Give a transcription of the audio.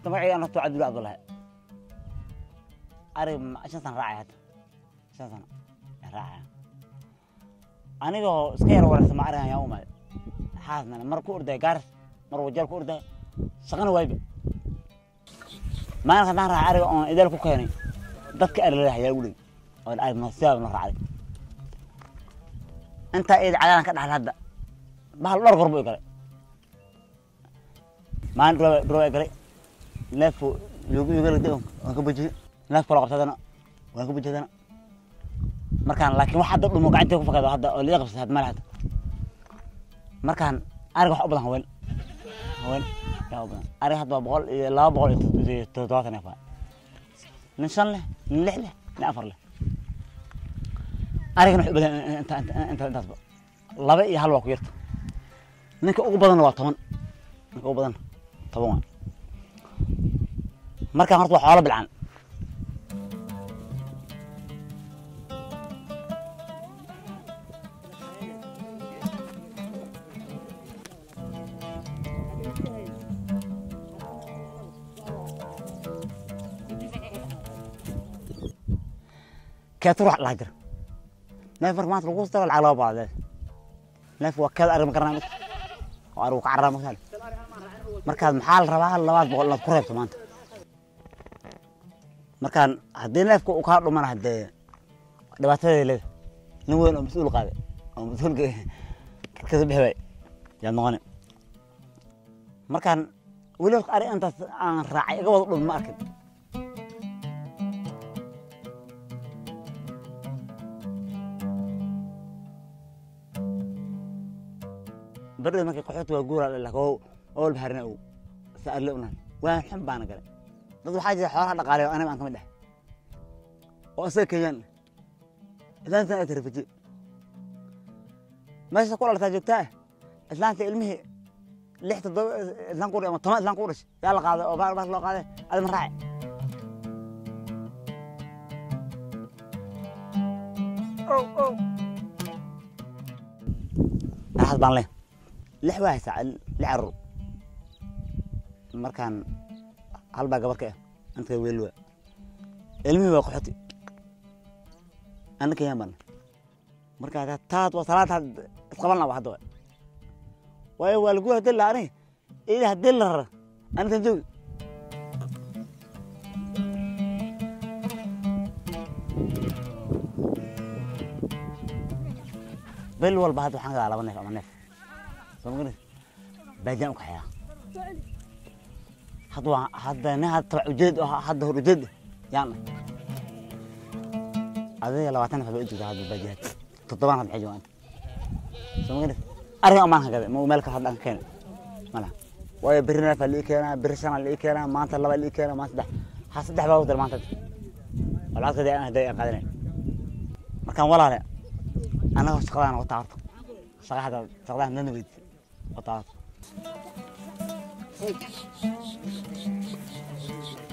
horta magacayga an horta waa cabdulla cabdullahi arig ma- shan sana raacay hadda shan sano ayaan raacaya anigoo iska yar wareysa ma arigan yaa u imaaday xaasnana mar ku orday gaaris mar wajaal ku orday shaqana waayba maalinka haddaan raacay ariga oon idaal ku keenay dadka arilaha yaa ugu dhegi oo arig ma sidaaba ma raacday intaa iyada cadaalan ka dhaxla hadda bahal dhowr goor buu i galay maalin dhurwa dhurwa i galay neefku yugu yugalagda waan ka bujiyey neef kala qabsadana waan ka bujiyadana markaan laakiin wax hadda dhumo gacantay ku fakado hadda oo liga qabsatay had male hadda markaan ariga wax u badan haween haween yaa u badan ariga hadda waa boqol iyo laba boqol iyo tod- iyo toddobaatan neef waa nin shan leh nin lix leh nin afar leh arigana wax u badan inta inta inta intaasba laba iyo hal waa ku yarta ninka ugu badanna waa toban ninka ugu badanna toban waa markaan horta waa xoolo bilcan keetu ruux laha jira neef marka maanta lagu daro lacag laba baad neef waa keed arig ma garanaa mid oo arigu ka carraa masaale markaad maxaa la rabaa labaad boqol inaad ku reebto maanta markaan haddii neefka uu kaa dhumana haddee dhibaatadeeda leeda nin weyn oo mas-uul qaaday oo mas-uulka dadkasa bixi waay yaad noqoni markaan weli ari intaas aan raacay iga wada dhum ma arkin berdhada markay qaxooti waa guura lak oo walba harina ow sa arle unan waan xun baana galay dad waxaa jira xoolaha dhaqaaleyo aniga aan ka mid ah oo isaga kenyaan islaantan ay tarafaje meesha ku dhaltaa joogtaa islaanta ilmihii lix toddoba islaan ku ama toban islaan ku dhashay yaa la qaaday oo baar baar loo qaaday adi ma raaci ow ow naxas baan leh lix waa haysaa lix carruur markaan hal baa gabar ka ah inta weel waa ilmihii waa qaxoti anna kenyaan baan markaa taad waa salaad isqaban laba hadda waa waayo waa lagu hadii la ani ila hadii la rara anitan joogi bil walba hadda waxaan gadaa laba neef ama neef soo magaris baajaan u kaxeeyaa hadda waa hadda nin hadda tabac ujeed oo hadda hor ujeed yaan adiga labaatan neef baa u jirta hadda baajiyaad toddobaan hadda maxay joogaan soo magaris ariga amaan hagade ma meel kale hadda aan ka keenay mala waayo berri neefaa lii keenaa berri shanaa lii keenaa maanta laba lii keenaa maanta saddex ha saddex baa u dira maanta oo lacagtadii aan haday aan qaadanay markaan walaale anagoo shaqadaan wataa horta shaqa hadda shaqadaan nana weyd wataa horta